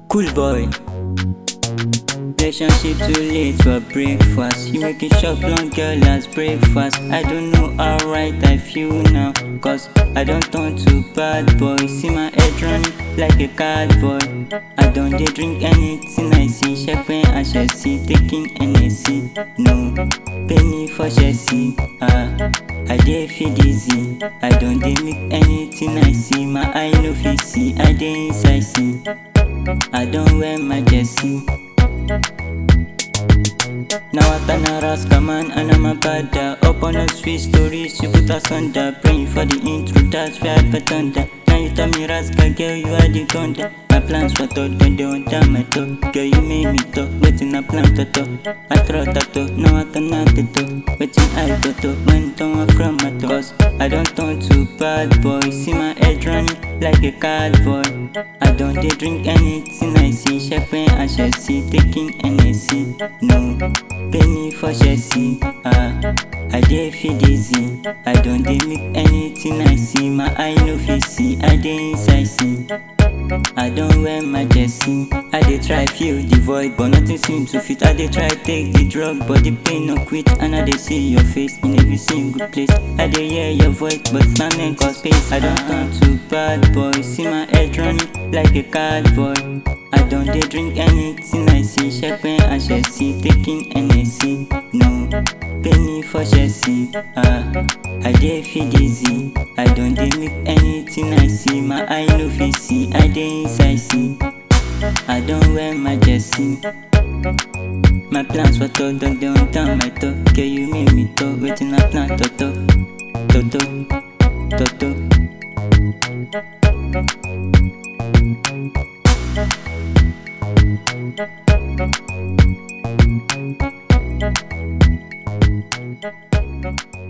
Cool boy. Relationship too late for breakfast. You make it shop long girl as breakfast. I don't know how right I feel now. Cause I don't turn to bad boy. See my head running like a cardboard. I don't dey drink anything I see. Shepe and Chelsea taking NSC. No, penny for Chelsea. Ah, I dey feel dizzy. I don't dey make anything I see. My eye no fit see. I dey inside see. I don't wear my jersey. Now I turn a rascal man and I'm a bada Up on a sweet stories, you put us under Praying for the intro, that's where I put under Now you tell me rascal, girl, you are the thunder My plans for thought, then they want down my toe Girl, you made me talk, waiting I plan to talk I throw tattoo, now I turn out the talk Waiting I go to, when don't from my toe Cause I don't turn to bad boy See my head running like a cardboard I don't dey drink anything I see Shepe and Chelsea taking NSC No, penny for Chelsea Ah, I dey feel dizzy I don't dey make anything I see My eye no fit see I dey inside see I don't wear my jersey. I dey try fill the void, but nothing seems to fit. I dey try take the drug, but the pain no quit. And I dey see your face in every single place. I dey hear your voice, but standing cause space. I don't turn to bad boy. See my head running like a cardboard. I don't dey drink anything I see. Shepe and Chelsea taking NSC. No, penny for Chelsea. Ah, I dey feel dizzy. I don't dey make anything I see. My eye no fit see. I dey inside see. I don't wear my jersey. My plans for thought don't dey on down my toe. Girl, you make me talk. Waiting I plan toto, toto, toto. Thank you.